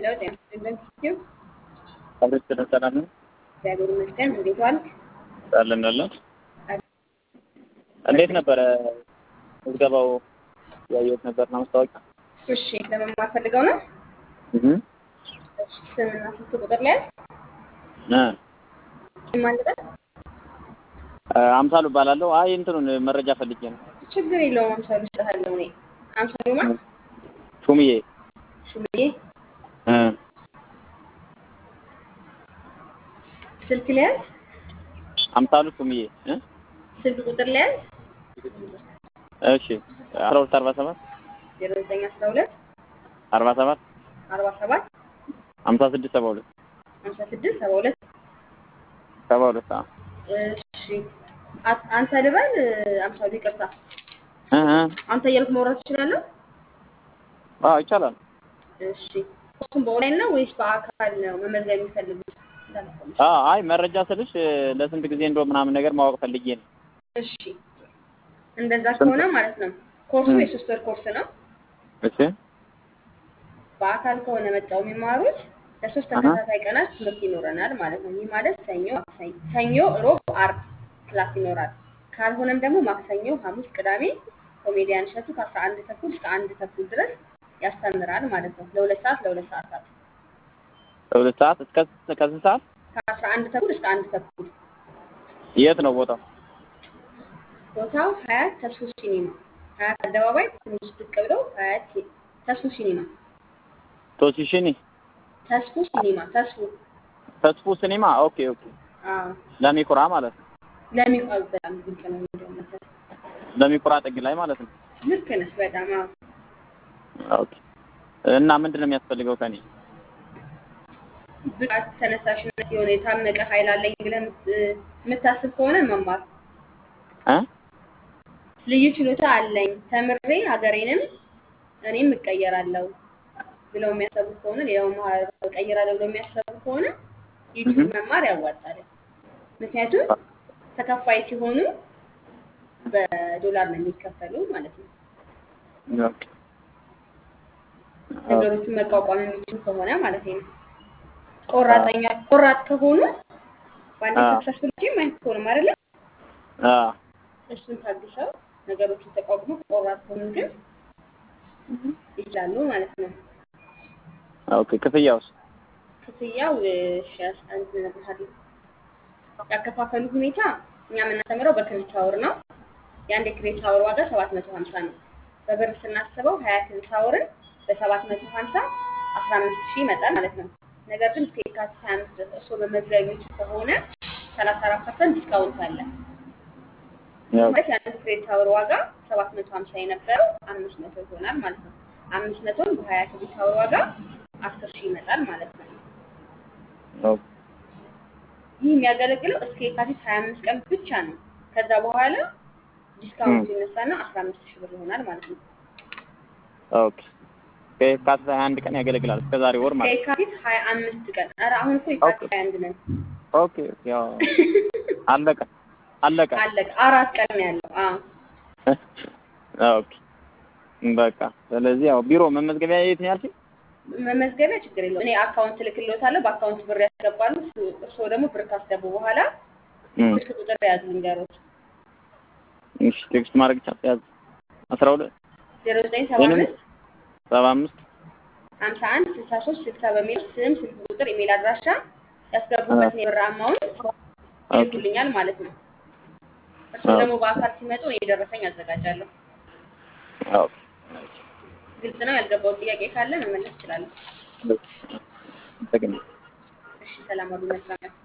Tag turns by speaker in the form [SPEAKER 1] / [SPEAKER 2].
[SPEAKER 1] ሄሎ ጤና ይስጥልን ቲዩ
[SPEAKER 2] አብሬት ሰላም ነው
[SPEAKER 1] እግዚአብሔር ይመስገን። እንዴት ዋልክ?
[SPEAKER 2] አለን አለን። እንዴት ነበረ ምዝገባው? ያየሁት ነበር ነው ማስታወቂያ።
[SPEAKER 1] እሺ ለመማር ፈልገው ነው?
[SPEAKER 2] እህ
[SPEAKER 1] እሺ ስምና ስልክ ቁጥር ላይ
[SPEAKER 2] እ
[SPEAKER 1] ማን ልበል?
[SPEAKER 2] አምሳሉ እባላለሁ። አይ እንትኑን መረጃ ፈልጌ ነው።
[SPEAKER 1] ችግር የለውም። አምሳሉ እሰጥሃለሁ እኔ አምሳሉ ማ
[SPEAKER 2] ሹምዬ
[SPEAKER 1] ሹምዬ
[SPEAKER 2] እ
[SPEAKER 1] ስልክ ሊያዝ
[SPEAKER 2] አምሳሉ ሹምዬ እ
[SPEAKER 1] ስልክ ቁጥር ሊያዝ
[SPEAKER 2] እሺ አስራ ሁለት አርባ ሰባት
[SPEAKER 1] ዜሮ ዘጠኝ አስራ ሁለት
[SPEAKER 2] አርባ ሰባት
[SPEAKER 1] አርባ ሰባት
[SPEAKER 2] ሀምሳ ስድስት ሰባ ሁለት
[SPEAKER 1] ሀምሳ ስድስት ሰባ ሁለት
[SPEAKER 2] ሰባ ሁለት አዎ
[SPEAKER 1] እሺ አ- አንተ ልበል አምሳሉ ይቅርታ
[SPEAKER 2] እ እ
[SPEAKER 1] አንተ እያልኩ ማውራት እችላለሁ?
[SPEAKER 2] አዎ ይቻላል።
[SPEAKER 1] እሺ እሱም በኦንላይን ነው ወይስ በአካል ነው መመዝገብ የሚፈልጉት? እንዳልኩህ።
[SPEAKER 2] አዎ አይ መረጃ ስልሽ ለስንት ጊዜ እንደው ምናምን ነገር ማወቅ ፈልጌ ነው።
[SPEAKER 1] እሺ እንደዛ ከሆነ ማለት ነው ኮርሱ የሶስት ወር ኮርስ ነው።
[SPEAKER 2] እሺ
[SPEAKER 1] በአካል ከሆነ መጣው የሚማሩት ለሶስት ተከታታይ ቀናት ትምህርት ይኖረናል ማለት ነው። ይህ ማለት ሰኞ፣ ማክሰኞ፣ ሰኞ፣ ሮብ፣ አርብ ክላስ ይኖራል። ካልሆነም ደግሞ ማክሰኞ፣ ሐሙስ፣ ቅዳሜ ኮሜዲያን እሸቱ ከአስራ አንድ ተኩል እስከ አንድ ተኩል ድረስ ያስተምራል ማለት ነው። ለሁለት ሰዓት ለሁለት ሰዓታት
[SPEAKER 2] ከሁለት ሰዓት እስከ ከስንት ሰዓት?
[SPEAKER 1] ከአስራ አንድ ተኩል እስከ አንድ ተኩል
[SPEAKER 2] የት ነው ቦታው?
[SPEAKER 1] ቦታው ሀያት ተስፉ ሲኒማ ሀያት አደባባይ ትንሽ ብቅ ብለው ሀያት ሲ- ተስፉ ሲኒማ
[SPEAKER 2] ቶሲሽኒ
[SPEAKER 1] ተስፉ ሲኒማ ተስፉ
[SPEAKER 2] ተስፉ ሲኒማ። ኦኬ ኦኬ።
[SPEAKER 1] አዎ
[SPEAKER 2] ለሚኩራ ማለት ነው።
[SPEAKER 1] ለሚቋዝ በጣም ድንቅ ነው እንደውም
[SPEAKER 2] ለሚኩራ ጥግ ላይ ማለት ነው።
[SPEAKER 1] ልክ ነህ በጣም አዎ
[SPEAKER 2] ኦኬ። እና ምንድን ነው የሚያስፈልገው ከኔ?
[SPEAKER 1] ብቃት ተነሳሽነት የሆነ የታመቀ ኃይል አለኝ ብለህ የምት- የምታስብ ከሆነ መማር
[SPEAKER 2] እ
[SPEAKER 1] ልዩ ችሎታ አለኝ ተምሬ ሀገሬንም እኔም እቀየራለሁ ብለው የሚያሰቡ ከሆነ ሌላው ማህበረሰብ እቀይራለሁ ብለው የሚያሰቡ ከሆነ ዩቲዩብ መማር ያዋጣል። ምክንያቱም ተከፋይ ሲሆኑ በዶላር ነው የሚከፈሉ ማለት ነው።
[SPEAKER 2] ኦኬ።
[SPEAKER 1] ነገሮችን መቋቋም የሚችሉ ከሆነ ማለት ነው። ቆራጠኛ ቆራጥ ከሆኑ በአንድ
[SPEAKER 2] አዎ።
[SPEAKER 1] ሰክሰስፉል ጂም አይሆንም አይደለ?
[SPEAKER 2] አዎ።
[SPEAKER 1] እሱን ታግሰው ነገሮችን ተቋቁሞ ቆራጥ ከሆኑ ግን ይችላሉ ማለት ነው።
[SPEAKER 2] ኦኬ። ክፍያውስ?
[SPEAKER 1] ክፍያው እሺ አንድ እነግርሃለሁ። ያከፋፈሉ ሁኔታ እኛ የምናስተምረው በክሬዲት አወር ነው። የአንድ የክሬዲት አወር ዋጋ ሰባት መቶ ሀምሳ ነው። በብር ስናስበው ሀያ ክሬዲት አወርን በሰባት መቶ ሀምሳ አስራ አምስት ሺህ ይመጣል ማለት ነው። ነገር ግን እስከ የካቲት ሀያ አምስት ድረስ እርስዎ መመዝገብ የሚችሉ ከሆነ ሰላሳ አራት ፐርሰንት ዲስካውንት አለ። ማለት የአንድ ክሬዲት አወር ዋጋ ሰባት መቶ ሀምሳ የነበረው አምስት መቶ ይሆናል ማለት ነው። አምስት መቶን በሀያ ክሬዲት አወር ዋጋ አስር ሺህ ይመጣል ማለት ነው።
[SPEAKER 2] ኦኬ።
[SPEAKER 1] ይህ የሚያገለግለው እስከ የካቲት ሀያ አምስት ቀን ብቻ ነው። ከዛ በኋላ ዲስካውንት ይነሳና አስራ አምስት ሺህ ብር ይሆናል ማለት ነው።
[SPEAKER 2] ኦኬ። ከየካቲት ሃያ አንድ ቀን ያገለግላል እስከ ዛሬ ወር ማለት ነው።
[SPEAKER 1] ከየካቲት ሀያ አምስት ቀን ኧረ አሁን እኮ የካቲት ሀያ አንድ ነን።
[SPEAKER 2] ኦኬ። ያው አለቀ አለቀ።
[SPEAKER 1] አለቀ። አራት ቀን ነው ያለው። አዎ
[SPEAKER 2] ኦኬ። በቃ ስለዚህ ያው ቢሮ መመዝገቢያ የት ነው ያልሽኝ?
[SPEAKER 1] መመዝገቢያ ችግር የለውም። እኔ አካውንት እልክልዎታለሁ። በአካውንት ብር ያስገባሉ። እሱ- እርስዎ ደግሞ ብር ካስገቡ በኋላ
[SPEAKER 2] እም፣
[SPEAKER 1] ስልክ ቁጥር ያዙ ልንገሮት
[SPEAKER 2] እሺ ቴክስት ማድረግ ይቻላል። ያዝ አስራ ሁለት
[SPEAKER 1] ዜሮ ዘጠኝ ሰባ
[SPEAKER 2] ወይንም
[SPEAKER 1] አምስት
[SPEAKER 2] ሰባ አምስት
[SPEAKER 1] ሀምሳ አንድ ስልሳ ሶስት ስልሳ በሚል ስም፣ ስልክ ቁጥር፣ ኢሜል አድራሻ ያስገቡበትን የብር አማውንት ይልኩልኛል ማለት ነው። እርስዎ ደግሞ በአካል ሲመጡ እኔ የደረሰኝ አዘጋጃለሁ።
[SPEAKER 2] ኦኬ።
[SPEAKER 1] ግልጽ ነው። ያልገባው ጥያቄ ካለ መመለስ እችላለሁ።
[SPEAKER 2] አመሰግናለሁ።
[SPEAKER 1] እሺ፣ ሰላም ዋሉ። መልካም ቀን።